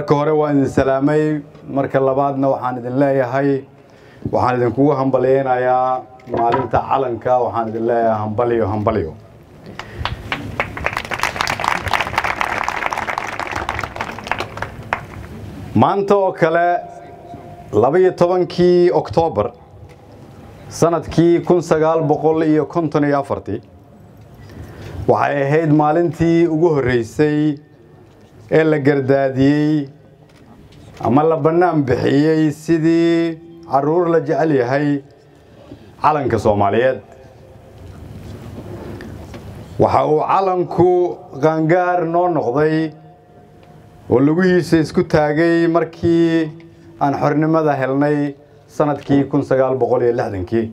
marka hore waan idin salaamay marka labaadna waxaan idin leeyahay waxaan idinkugu hambalyeynayaa maalinta calanka waxaan idin leeyahay hambalyo hambalyo maanta oo kale labaiyo tobankii oktoobar sanadkii kun sagaal boqol iyo konton iyo afartii waxay ahayd maalintii ugu horreysay ee la gardaadiyey ama la bannaan bixiyey sidii carruur la jecel yahay calanka soomaaliyeed waxa uu calanku qaangaar noo noqday oo lugihiisa isku taagay markii aan xornimada helnay sanadkii kun sagaal boqol iyo lixdankii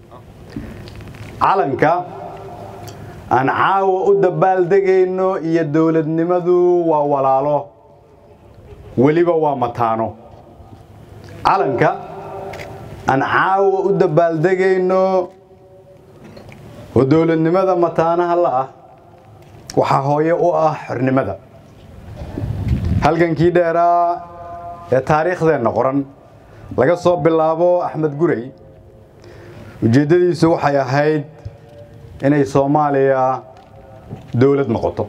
calanka aan caawa u dabaaldegayno iyo dowladnimadu waa walaalo weliba waa mataano calanka aan caawa u dabaaldegayno oo dowladnimada mataanaha la ah waxaa hooye u ah xornimada halgankii dheeraa ee taariikhdeenna qoran laga soo bilaabo axmed gurey ujeeddadiisu waxay ahayd inay soomaaliya dowlad noqoto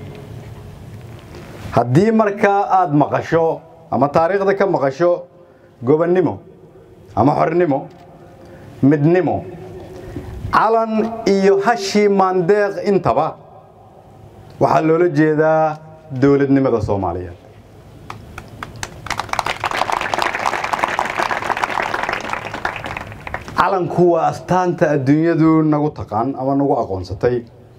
haddii markaa aad maqasho ama taariikhda ka maqasho gobonnimo ama xornimo midnimo calan iyo hashii maandeeq intaba waxaa loola jeedaa dowladnimada soomaaliyeed calanku waa astaanta adduunyadu nagu taqaan ama nagu aqoonsatay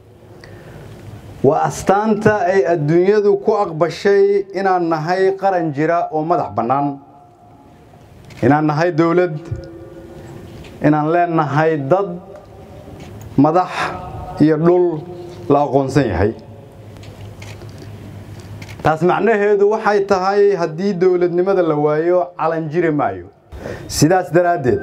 waa astaanta ay adduunyadu ku aqbashay inaan nahay qaran jira oo madax bannaan inaan nahay dowlad inaan leenahay dad madax iyo dhul la aqoonsan yahay taas macnaheedu waxay tahay haddii dowladnimada la waayo calan jiri maayo sidaas daraaddeed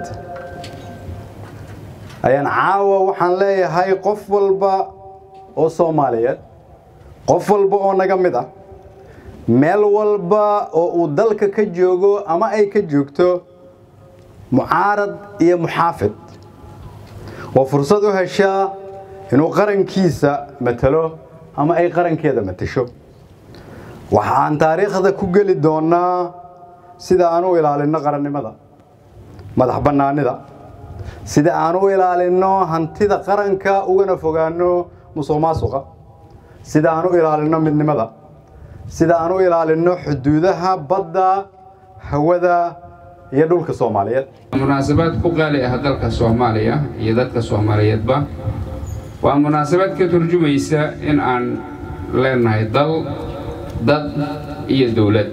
ayaan caawa waxaan leeyahay qof walba oo soomaaliyeed qof walba oo naga mid ah meel walba oo uu dalka ka joogo ama ay ka joogto mucaarad iyo muxaafid oo fursad u heshaa inuu qarankiisa matalo ama ay qarankeeda matasho waxaan taariikhda ku geli doonnaa sida aan u ilaalinno qarannimada madax bannaanida sida aan u ilaalinno hantida qaranka ugana fogaanno musuq maasuqa sida aan u ilaalinno midnimada sida aan u ilaalinno xuduudaha badda hawada iyo dhulka soomaaliyeed munaasabad ku qaali ah dalka soomaaliya iyo dadka soomaaliyeedba waa munaasabad ka turjumaysa in aan leenahay dal dad iyo dowlad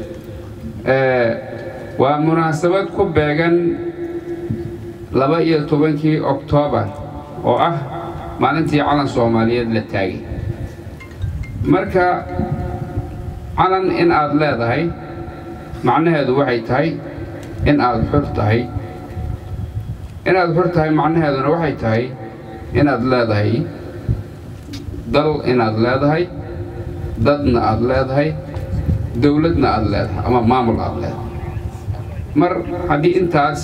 waa munaasabad ku beegan laba iyo tobankii oktoobar oo ah maalintii calan soomaaliyeed la taagay marka calan in aad leedahay macnaheedu waxay tahay in aad xur tahay inaad xur tahay macnaheeduna waxay tahay inaad leedahay dal inaad leedahay dadna aad leedahay dowladna aad leedahay ama maamul aad leedahay mar haddii intaas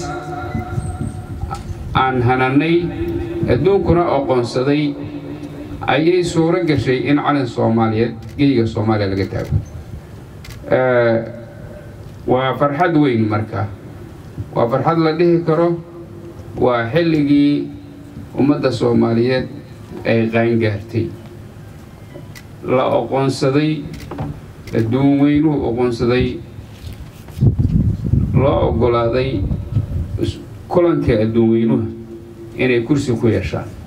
aan hanannay adduunkuna oqoonsaday ayay suuro gashay in calan soomaaliyeed geyga soomaaliya laga taago waa farxad weyn marka waa farxad la dhihi karo waa xilligii ummadda soomaaliyeed ay qaangaartay la oqoonsaday adduun weynuhu oqoonsaday loo oggolaaday kulanka adduun weynuhu inay kursi ku yeeshaan